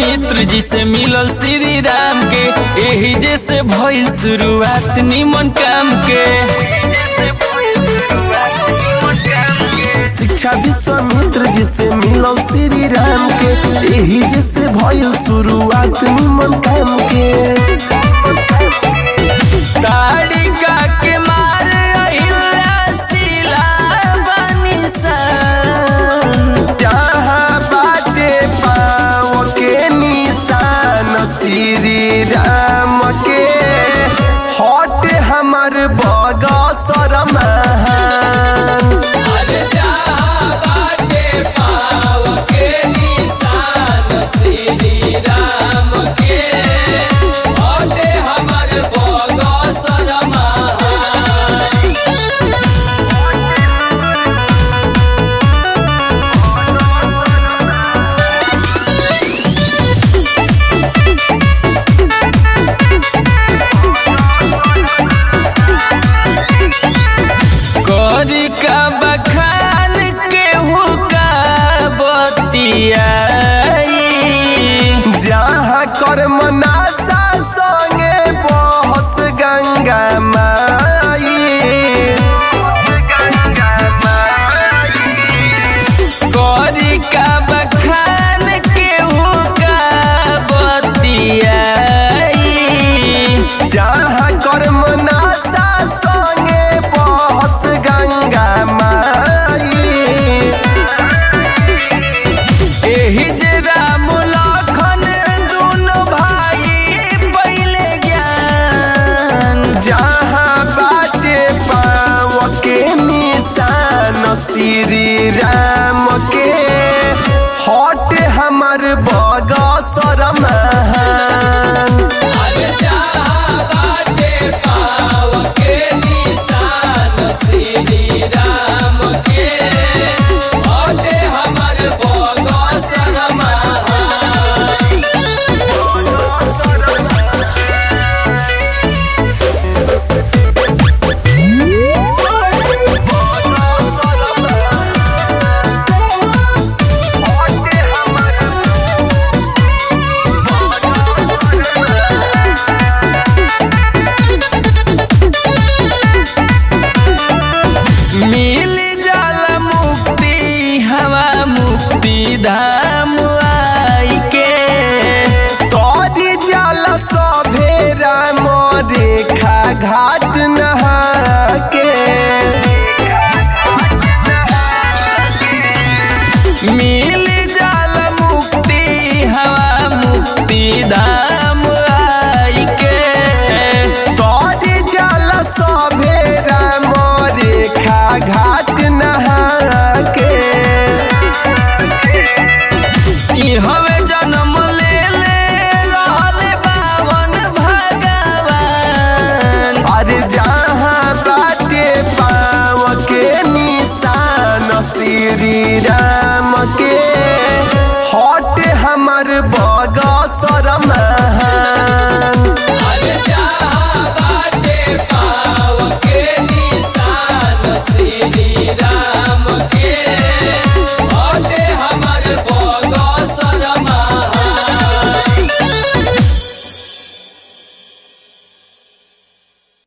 विश्वामित्र जी से मिलल श्री राम के एही जैसे भइल शुरुआत निमन काम के शिक्षा विश्वामित्र जी से मिलल श्री राम के यही जैसे भइल शुरुआत निमन काम के ताड़िका के मार अहिल्या शिला बनी सन जहाँ बाटे पाव के निशान श्री राम के हट हमर बगसर महान अरे जहाँ बाटे पाव के निशान श्री राम के हटे हमर बगसर महान करी का बखान के हुका बतियाई जहाँ कर्म नाशा संगे बहस गंगा माई करी का बखान के हुका बतियाई जहाँ कर्म नाशा संगे बहस गंगा माई एही जे राम लखन दुनो भाई पहिले ज्ञान जहाँ बाटे पाव के निशान श्री राम के हट हमर बगसर महान अरे जहाँ बाटे पाव के निशान श्री राम के हटे हमर बगसर महान मिल जाला मुक्ति हवा मुक्ति धाम आई के तोरी जल सभे राम रेखा घाट नहा के मिल जाला मुक्ति हवा मुक्ति धाम आई के तोरी जल सभे राम रेखा घाट नहा के ई हवे जन्म ले ले रहल बावन भगवान अरे जहाँ बाटे पाव के निशान श्री राम